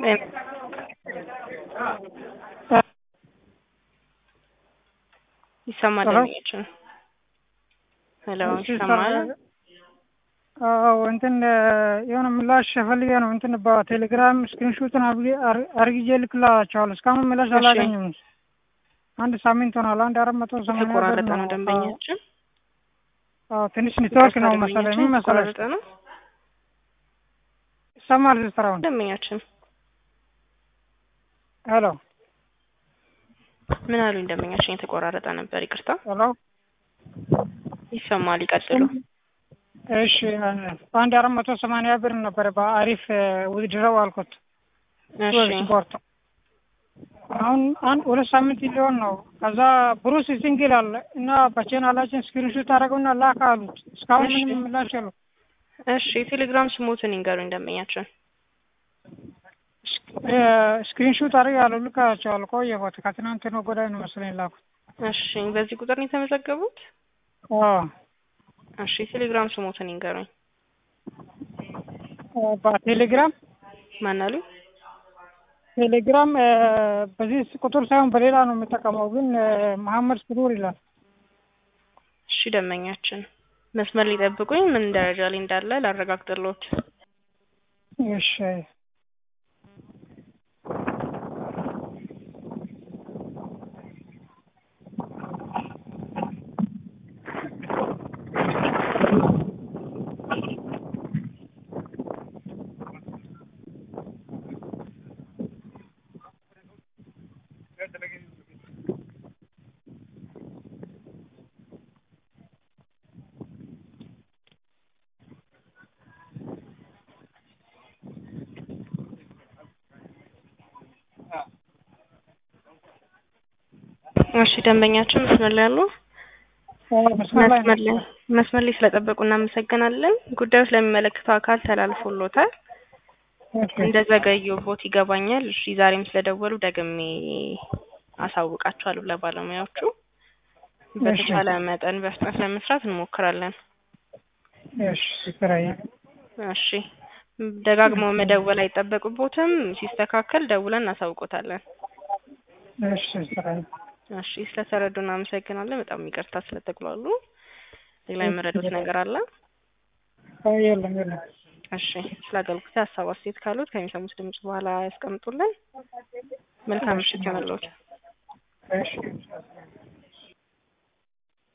ይሰማል ሄሎ የሚችል ሄሎ እሺ ይሰማል። አዎ እንትን የሆነ ምላሽ ፈልጌ ነው። እንትን በቴሌግራም ስክሪንሾትን አርግጄ ልክላቸዋለሁ። እስካሁን ምላሽ እሺ አላገኘም። አንድ ሳምንት ሆኗል። አንድ አራት መቶ ሰማንያ ብር የተቆራረጠ ነው። ነው አዎ ደንበኛችን። አዎ፣ ትንሽ ኔትወርክ ይቅርታ ነው መሰለኝ። ደንበኛችን ምን መሰለሽ የተቆራረጠ ነው ይሰማል ሲስተራውን ደንበኛችን። ሄሎ ምን አሉኝ ደንበኛችን? የተቆራረጠ ነበር ይቅርታ። ሄሎ ይሰማል ይቀጥሉ። እሺ አንድ አራት መቶ ሰማንያ ብር ነበረ በአሪፍ ውድድረው አልኩት እሺ ስፖርት አሁን አንድ ሁለት ሳምንት ሊሆን ነው። ከዛ ብሩስ ሲንግል አለ እና በቻናላችን ስክሪንሾት አደረገውና ላክ አሉት። እስካሁን እሺ ምንም ምላሽ የለው። እሺ የቴሌግራም ስሙትን ይንገሩኝ ደንበኛችን። ስክሪንሾት አድርገ ያለው ልካቸዋል። ቆየሁት ከትናንት ነው ጎዳይ ነው መሰለኝ ላኩት። እሺ በዚህ ቁጥር ነው የተመዘገቡት? አዎ እሺ የቴሌግራም ስሙትን ይንገሩኝ። በቴሌግራም ማን አሉኝ? ቴሌግራም በዚህ ቁጥር ሳይሆን በሌላ ነው የምጠቀመው፣ ግን መሀመድ ስሩር ይላል። እሺ ደንበኛችን መስመር ሊጠብቁኝ ምን ደረጃ ላይ እንዳለ ላረጋግጥልዎት። እሺ እሺ ደንበኛችን መስመር ላይ አሉ? መስመር ላይ መስመር ላይ ነው። መስመር ላይ ስለጠበቁ እናመሰግናለን። ጉዳዩ ስለሚመለከተው አካል ተላልፎሎታል። እሺ እንደዘገዩቦት ይገባኛል። እሺ ዛሬም ስለደወሉ ደግሜ አሳውቃቸዋለሁ ለባለሙያዎቹ። እሺ በተቻለ መጠን በፍጥነት ለመስራት እንሞክራለን። እሺ ስራዬ እሺ ደጋግመው መደወል አይጠበቅቦትም። ሲስተካከል ደውለን እናሳውቆታለን። እሺ ስራዬ እሺ ስለተረዱ እናመሰግናለን። በጣም ይቅርታ ስለተጉላሉ። ሌላ የመረዱት ነገር አለ? አይ የለም የለም። እሺ ስለ አገልግሎት ሀሳብ አስተያየት ካሉት ከሚሰሙት ድምጽ በኋላ ያስቀምጡልን። መልካም እሺ ምሽት ይሁንልዎት። እሺ